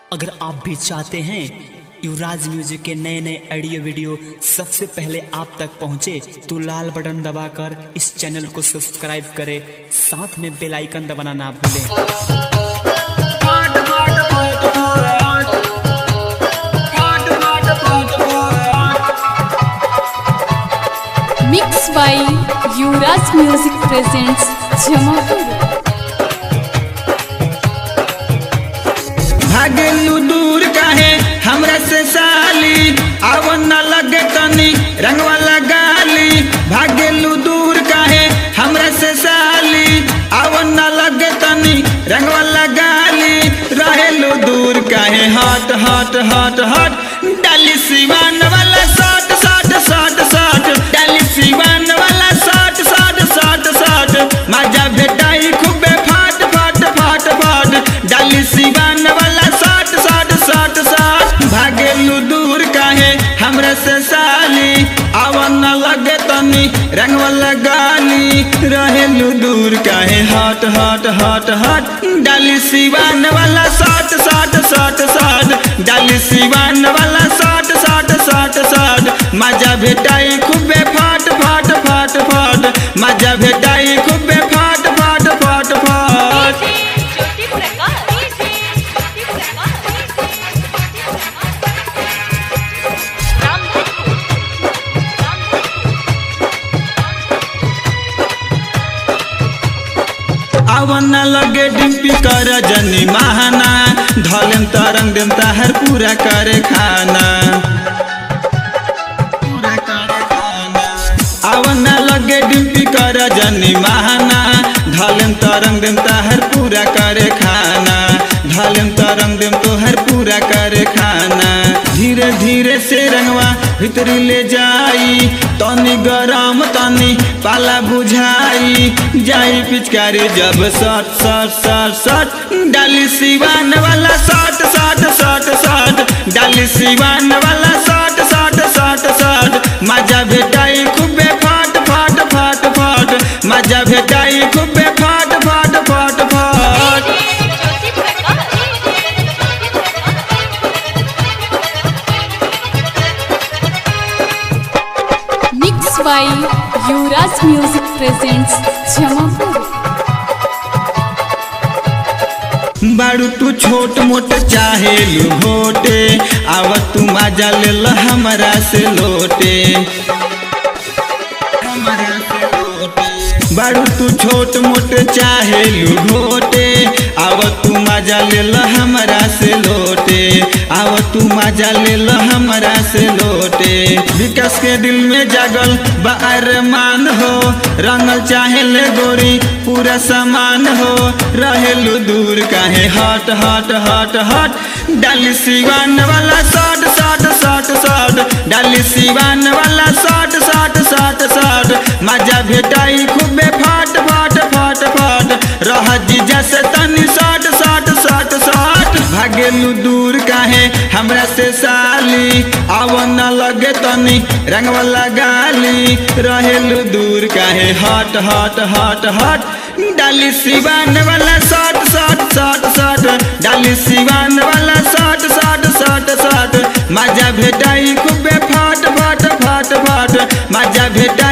अगर आप भी चाहते हैं युवराज म्यूजिक के नए नए ऑडियो वीडियो सबसे पहले आप तक पहुंचे तो लाल बटन दबाकर इस चैनल को सब्सक्राइब करें साथ में बेल आइकन दबाना ना भूलें mix by Yuvraj music presents Jamapur भागेलू दूर काहे हमरा से साली आव न लगे तनी रंग वाला गाली भागेलू दूर काहे हमरा से साली आव न लगे तनी रंग वाला गाली रहेलू दूर काहे हट हट हट हट डाली सिवान वाला शॉट शॉट शॉट शॉट डाली सिवान वाला शॉट शॉट शॉट शॉट मजा भेटाई खूबे फाट फाट फाट फाट डाली सिवान वाला शॉट शॉट शॉट शॉट भागेलू दूर काहे हमरा से साली आवन न लगे तनी रंग वाला गाली रहेलू दूर काहे हट हट हट हट डाली सिवान वाला शॉट शॉट शॉट शॉट डाली सिवान वाला शॉट शॉट शॉट शॉट मजा भेटाई खूबे फाट फाट फाट फाट मजा भेटाई खूबे फाट फाट फाट फाट ज्योति प्रकाश ज्योति प्रकाश रामधन आवन लगे डिम्पी कर जनी महाना धलेम तरंग देम ताहर पूरा करे खाना आवन लगे डिम्पी कर जनी महाना धलेम तरंग देम ताहर पूरा करे खाना धलेम तरंग देम तोहर पूरा करे खाना धीरे धीरे से रंगवा भीतरी ले जाई तनी गरम तनी पाला बुझाई जाई पिचकारी जब सट सट सट सट डाली सिवान वाला सट सट सट सट डाली सिवान वाला सट सट सट सट मजा भेटाई खूबे फाट फाट फाट फाट मजा भेटाई खूबे फाट फाट फाट फाट Jyoti Prakash mix by Yuvraj music presents Jamapur बाड़ू तू छोट मोट चाहे घोटे आव तू मजा ले ल हमरा से लोटे बाड़ू तू छोट मोट चाहे घोटे आव तू मजा ले ल हमरा से लोटे आव तू मजा ले ल हमरा से लोटे विकास के दिल में जागल बार मान हो रंगल चाहे ले गोरी पूरा सामान हो रहेलू दूर काहे हट हट हट हट डाली सिवान वाला शॉट शॉट शॉट शॉट डाली सिवान वाला शॉट शॉट शॉट शॉट मजा भेटाई खूबे फाट फाट फाट फाट रह जीजा से तनी शॉट शॉट शॉट शॉट भागेलू दूर काहे हमरा से साली आव न लगे तनी रंग वाला गाली रहेलू दूर काहे हट हट हट हट डाली सिवान वाला शॉट शॉट शॉट शॉट डाली सिवान वाला शॉट शॉट शॉट शॉट मजा भेटाई खूबे फाट फाट फाट फाट मजा भेटाई